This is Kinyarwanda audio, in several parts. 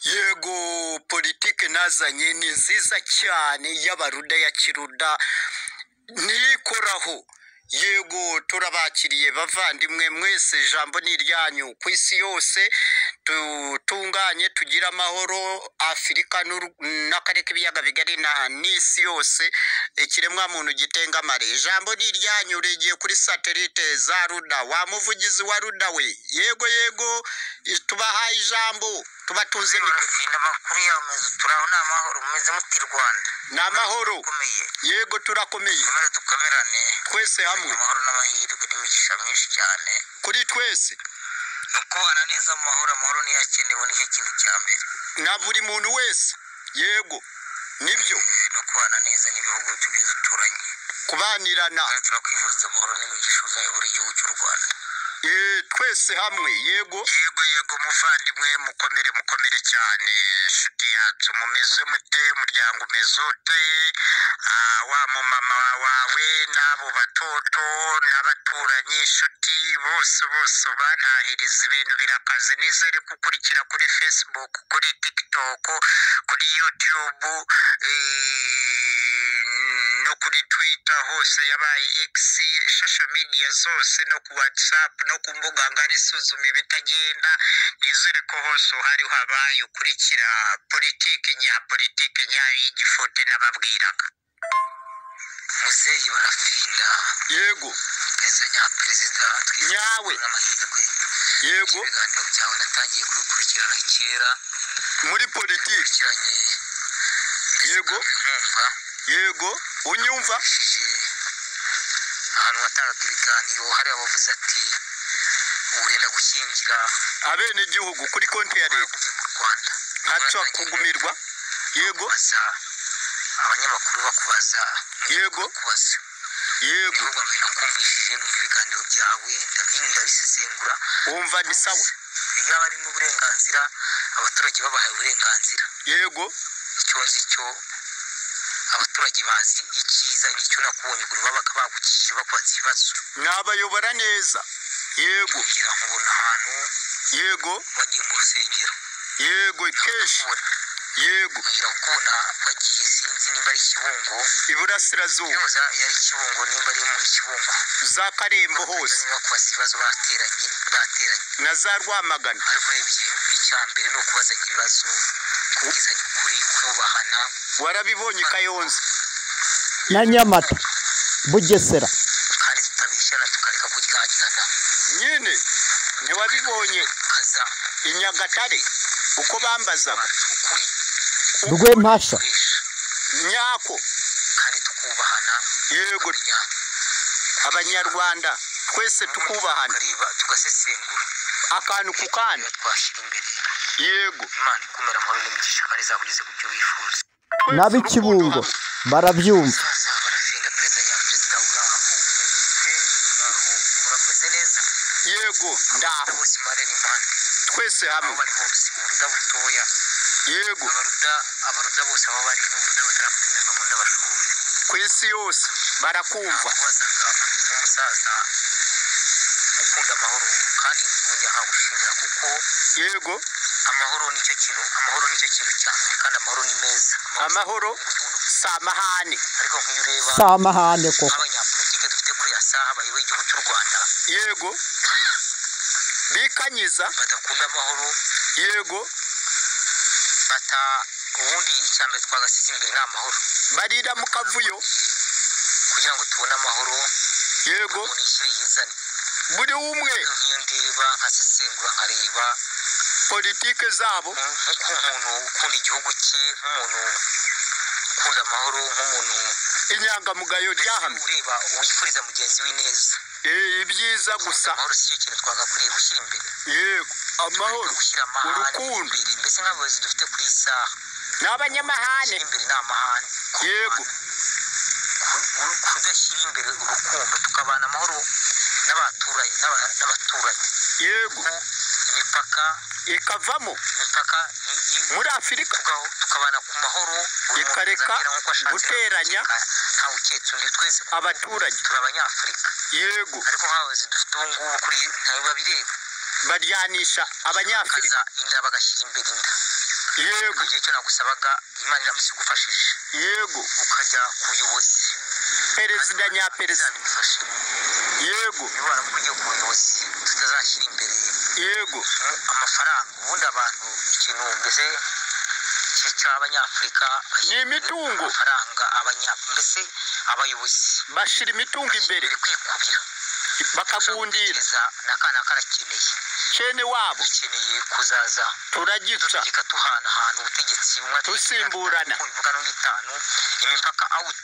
n'ubwo politiki nazanye ni nziza cyane y'abaruda ya kiruda ntikoraho yego turabakiriye bavandimwe mwese ijambo ni iryanyu ku isi yose dutunganye tugire amahoro afurika n'u- n'akarere k'ibiyaga bigari na n'isi yose ikiremwamuntu gitengamare ijambo ni iryanyu regeye kuri satelite za ruda wa muvugizi wa ruda we yego yego tubahaye ijambo tubatunze mikoro murafinda amakuru yawe meza turaho ni amahoro mumeze muti rwanda ni amahoro ukomeye yego turakomeye dukomere dukomerane twese hamwe amahoro n'amahirwe n'imigisha myinshi cyane kuri twese ni ukubana neza mu mahoro amahoro niyo akenewe nicyo kintu cya mbere na buri muntu wese yego nibyo Eh, no kubana neza n'ibihugu tugiye duturanye kubanirana kandi turakwifuriza amahoro n'imigisha uzayobora igihugu cy'u rwanda Eh, twese hamwe yego yego yego muvandimwe mukomere mukomere cyane inshuti yacu mumeze mute umuryango umeze ute Ah, wa mumama wawe n'abo batoto n'abaturanyi inshuti bose bose ubantahiriza ibintu birakaze nizere gukurikira kuri facebook kuri tiktok kuri youtube eh, no kuri twitter hose yabaye x social media zose no ku whatsapp no ku mbuga ngari isuzuma ibitagenda nizere ko hose uhari habaye ukurikira politiki nyapolitike nyayo y'igifote n'ababwiraga muzeyi barafinda yego perezida nyaperezida Nyawe. n'amahirwe yego ibiganiro byawe natangiye kubikurikirana kera muri politiki bikurikiranye ndetse Yego. nkumva yego unyumva ukoresheje ahantu watangaga ibiganiro hari abavuze ati ubu urenda gushyingira abenegihugu kuri konti ya leta uragume mu rwanda ntaca Uratangira kugumirwa yego kubaza abanyamakuru bakubaza yego bakubaza yego ibihugu mbere nakumvishije numva ibiganiro byawe ndabi- ndabisesengura wumva ni sawa yaba ari n'uburenganzira abaturage babahaye uburenganzira yego icyo nzi cyo abaturage bazi icyiza n'icyo nakunye ukuntu babaga bagukije bakubaza ibibazo nabayobora neza yego kugira nkubona ahantu yego wagiye mu rusengero yego kenshi kubona yego kugira kubona wagiye sinzi nimba ari ikibungo iburasirazuba yoza yari ikibungo nimba ari mu ikibungo za karembo hose niba kubaza ibibazo bateranye bateranye na za rwamagana ariko urebye icya mbere ni ukubazanya ibibazo kubwizanya ukuri kubahana warabibonye kayonza na nyamata bugesera kandi tutabeshyana tukareka kuryagirana nyine ntiwabibonye kaza i nyagatare uko bambazaga ukuri rwemasha turisha nyako kandi tukubahana yego tukamenya abanyarwanda twese tukubahana tukareba tugasesengura akantu ku kandi iyo twashyira imbere yego imana ikumera amahoro n'imigisha kandi izakugeze ku byo wifuza n'ab'ikibungo barabyumva baza barafinda perezida nyaperezida uraho umeze ute uraho murakoze neza yego Abaruta ndaho bose impande n'impande twese aho hamwe bari hose uburuda butoya yego abaruda abaruda bose aho bari n'uburuda batarakundana mu nda bashoboye ku isi yose barakumva kubazaga nk'umusaza ukunda amahoro kandi nkongera nkagushimira kuko yego amahoro nicyo kintu amahoro nicyo kintu cyane kandi amahoro ni meza amahoro Amahoro- si amahane ariko nk'iyo ureba si amahane koko abanyapolitike dufite kuri asa abayoboye igihugu cy'u rwanda yego bikanyiza badakunda amahoro yego bata ubundi icyambere twagasize imbere ni amahoro barira mu kavuyo kugira ngo tubone amahoro yego umuntu yishyire yizane buri umwe nk'iyo ndeba nkasesengura nkareba politike zabo nk'umuntu ukunda igihugu cye nk'umuntu ukunda amahoro nk'umuntu inyangamugayo ryahamye ureba wifuriza mugenzi we ineza Eh, ibyiza gusa amahoro si cyo kintu twagakwiriye gushyira imbere yego amahoro gushyira amahane urukundo. imbere mbese nk'abayobozi dufite kuri iyi saha n'abanyamahane gushyira imbere ni amahane yego ku- ku- kudashyira imbere urukundo tukabana amahoro n'abaturanyi n'aba- n'abaturanyi yego Ku imipaka ikavamo imipaka i- i- muri afurika tukaho- tukabana ku mahoro buri muntu Ikareka azagira nk'uko ashatse, guteranya nta- nta uketse undi twese kuko abaturage. turi abanyafurika yego ariko nk'abayobozi dufite ubu ngubu kuri ntabiba bireba baryanisha abanyafurika bakaza inda bagashyira imbere inda yego igihe cyo nagusabaga imana iramutse igufashije yego ukajya ku buyobozi perezida nyaperezida izabigufasha yego niba waramugiye ku buyobozi tutazashyira imbere yego mm, amafaranga ubundi abantu ikintu mbese cyica abanyafurika ni imitungo amafaranga abanya mbese abayobozi bashyira imitungo imbere biri kwikubira bakagundira Gutekereza n'akana karakeneye kene wabo dukeneye kuzaza turagica tutegeka duhanahana ubutegetsi bumwe Dusimburana. bivuga no bitanu imipaka out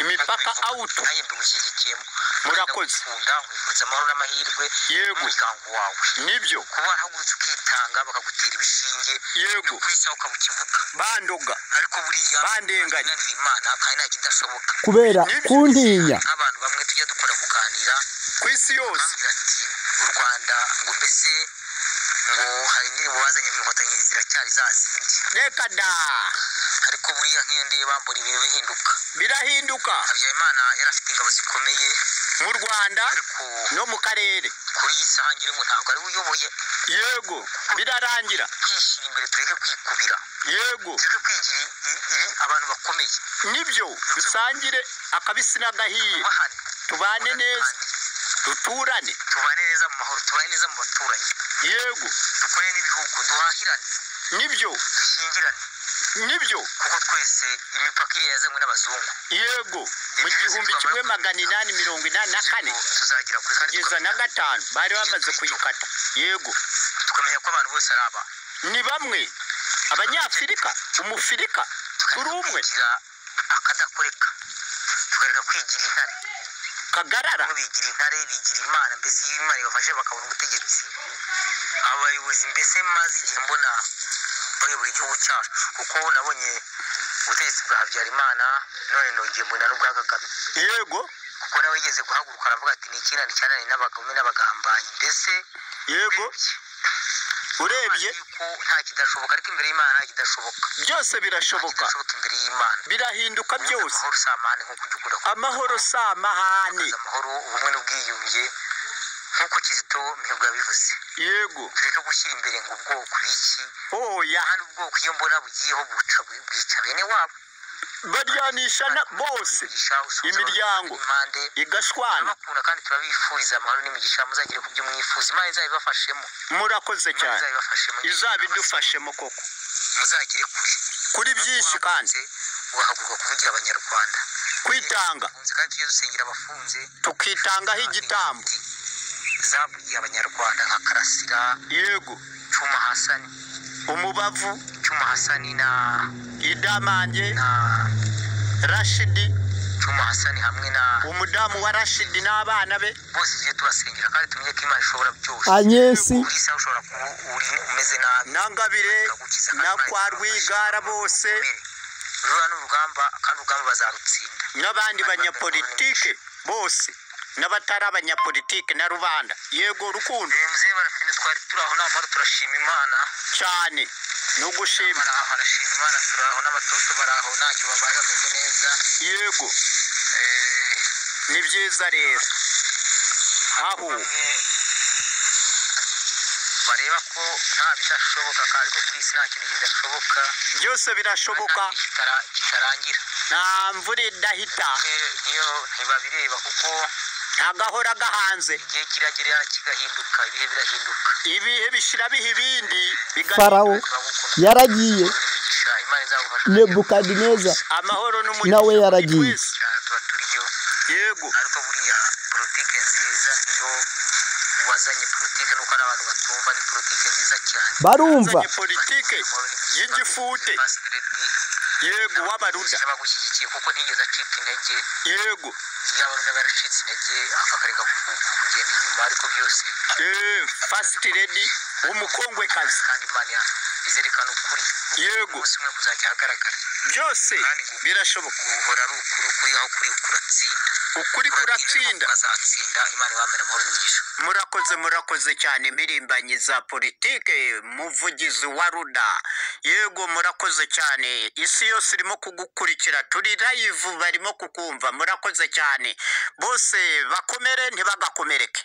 imipaka awutu naye mbigushyigikiyemo Murakoze. kunda wifuza amahoro n'amahirwe yego n'umuryango wawe nibyo kuba warahagurutse ukitanga bakagutera ibishinge no yego ku isaha ukabukivuga bandoga ariko buriya bandenganya nanira imana kandi nta kidashoboka kubera kuntinya nk'abantu bamwe tujya dukora kuganira ku isi yose bambwira ati u rwanda ngo mbese ngo hari indirimbo bazanye mu nkotanyi ziracyari za zindi reka da ariko buriya nk'iyo ndeba mbona ibintu bihinduka birahinduka habyarimana yari afite ingabo zikomeye mu rwanda ariko no mu karere kuri iyi saha ngira ngo ntabwo ari we uyoboye yego birarangira kwishyira imbere tureke kwikubira yego tureke kwigira i- i- i- abantu bakomeye nibyo dusangire akabisi n'agahiye bahane tubane neza kandi duturane tubane neza mu mahoro tubane neza mu baturanyi yego dukore n'ibihugu duhahirane nibyo dushingirane nibyo kuko twese imipaka iriya yazanywe n'abazungu yego mu gihumbi kimwe magana inani mirongo inani na kane Igihugu tuzagira kure kandi kugeza na gatanu bari bamaze kuyikata yego tuka- tukamenya ko abantu bose ari abantu ni bamwe abanyafurika umufurika turi tukareka umwe kwigira akadakoreka tukareka kwigira intare kagarara bamwe bigira intare bigira imana mbese iyo imana ibafashe bakabona ubutegetsi abayobozi mbese maze igihe mbona bayobora igihugu cyacu kuko nabonye ubutegetsi bwa habyarimana none nongeye mbona n'ubwa kagame yego kuko nawe yigeze guhaguruka aravuga ati ni ikirani cyanani n'abagome n'abagambanyi mbese yego urebye ko nta kidashoboka ariko imbere y'imana nta kidashoboka byose nta birashoboka kidashoboka imbere y'imana birahinduka byose amahoro si amahane nk'uko ujya ukunda kuvuga. amahoro si amahane Kugaragaza amahoro ubumwe n'ubwiyunge nk'uko kizito mihigo yabivuze yego tureke gushyira imbere ngo ubwoko biki oya kandi ubwoko iyo mbona bugiyeho buca bwica bene wabo baryanisha na bose Umugisha usubiza Imiryango. abantu impande igashwana turabakunda kandi turabifuriza amahoro n'imigisha muzagire ku byo mwifuje imana izabibafashemo murakoze Imana cyane izabibafashemo izabidufashemo koko muzagire kure kuri byinshi kandi ugahaguruka kuvugira abanyarwanda kwitanga Abafunze kandi tujye dusengera abafunze tukitangaho igitambo zavugiye abanyarwanda nka karasira yego cuma hasani umubavu cuma hasani na idamange na rashidi cuma hasani hamwe na umudamu wa rashidi n'abana be bose tujye tubasengera kandi tumenye ko imana ishobora byose anyesi uri isaha ushobora kuba uri umeze nabi na ngabire ikagukiza na kandi kwa rwigara bose rura n'urugamba kandi urugamba bazarutsinda n'abandi banyapolitike bose n'abatari abanyapolitike na rubanda yego rukundo Eh, muzehe barafine twari turi aho n'amahoro turashima imana cyane ni ugushima baraho barashima imana turi aho n'abatoto baraho ntacyo babaye bameze neza yego Eh, ni byiza rero aho bamwe bareba ko nta bidashoboka kandi ko kuri isi nta kintu kidashoboka byose birashoboka kandi nta kintu kitara- kitarangira nta mvura idahita bamwe niyo ntibabireba kuko nta gahora gahanze igihe kiragera kigahinduka ibihe birahinduka ibihe bishira biha ibindi biga farawo turagukunda yaragiye imigisha imana izagufasha nebukadineza amahoro n'umugisha Nawe yaragiye. kuri twese. cyane tuba turiyo yego ariko buriya politike nziza niyo wazanye politike nuko hari abantu batumva ni politike nziza cyane barumva azanye politike y'igifute yego w'abaruda bagushyigikiye kuko ntiyigeze acika intege yego iyo abaruda baracitse intege akakareka ku- kugenda inyuma ariko byose eh, first lady w'umukongwekazi kandi imana ya- izerekana ukuri yego umunsi umwe kuzajya ahagaragara byose birashoboka guhora ari ukuri ukuri aho kuri kuratsinda ukuri kuratsinda ukazatsinda imana ibamera amahoro n'imigisha murakoze murakoze cyane impirimbanyi za politike muvugizi wa ruda yego murakoze cyane isi yose irimo kugukurikira turi layivu barimo kukumva murakoze cyane bose bakomere ntibagakomereke